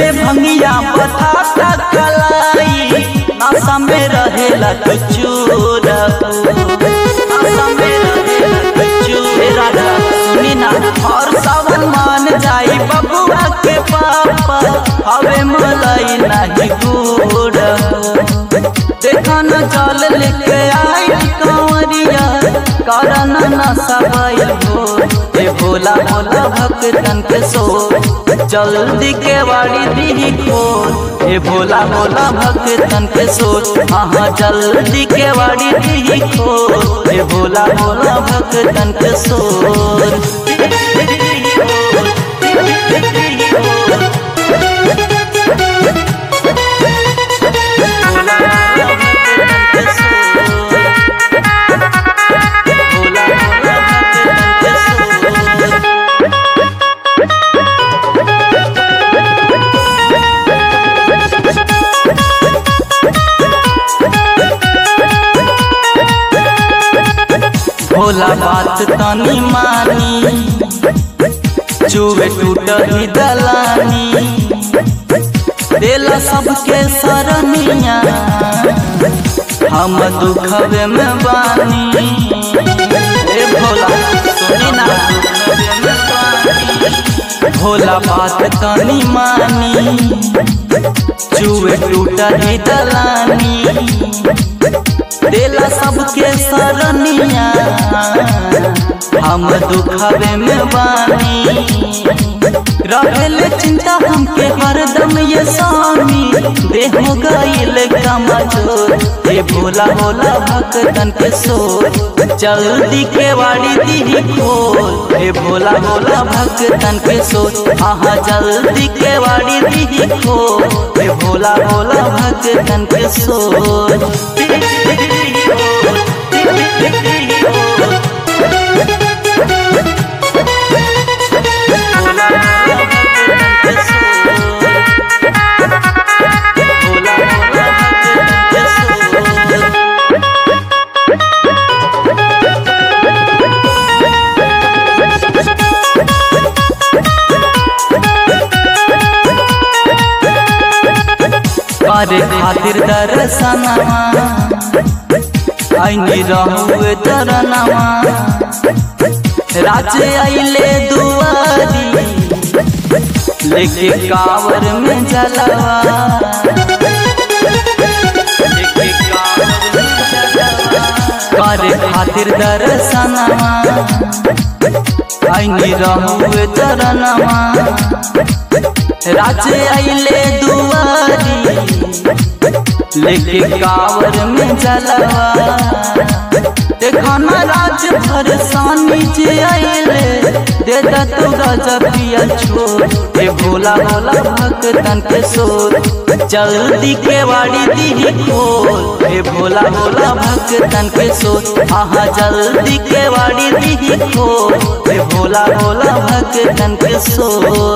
जैसे भंगिया पठाता कलाई नशा में रहेला तो चूर नशा में रहेला तो चूर राजा सुनी ना और सावन मान जाई बबुआ के पापा हवे मलाई नहीं गुड़ देखा न जल लेके आई कंवरिया कारण न सबाई हो ए भोला भोला भक्तन के सो जल्दी के वाड़ी दी खोल ए भोला भोला भक्तन के सो हाँ जल्दी के वाड़ी दी खोल ए भोला भोला भक्तन के सो भोला बात तनी मानी चुवे टूट ही दलानी देला सबके सरनिया हम दुखवे में बानी ए भोला सुनी ना भोला बात तनी मानी चुवे टूट ही दलानी देला सबके सरनिया हम दुखवे में बानी रहल चिंता हमके हरदम ये स्वामी देह गईल कमजोर हे भोला भोला भक्तन के सोर जल्दी के वाड़ी दी खोल हे भोला भोला भक्तन के सोर आहा जल्दी के वाड़ी दी खोल हे भोला भोला भक्तन के सोर करे खातिर दर्शनवा आईनी रहुए तरनवा राज आइले दुआरी लेके कावर में जलवा लेके कावर में जलवा। करे खातिर दर्शनवा आईनी रहुए तरनवा राज आइले दुआरी लेके कावर में जलवा देखा न राज भर सानी जे आइले दे दा तू राजा पिया छोड़ ए भोला भोला भक्तन के सोर जल्दी के वाड़ी दी खोल ए भोला भोला भक्तन के सोर आहा जल्दी के वाड़ी दी खोल ए भोला भोला भक्तन के सोर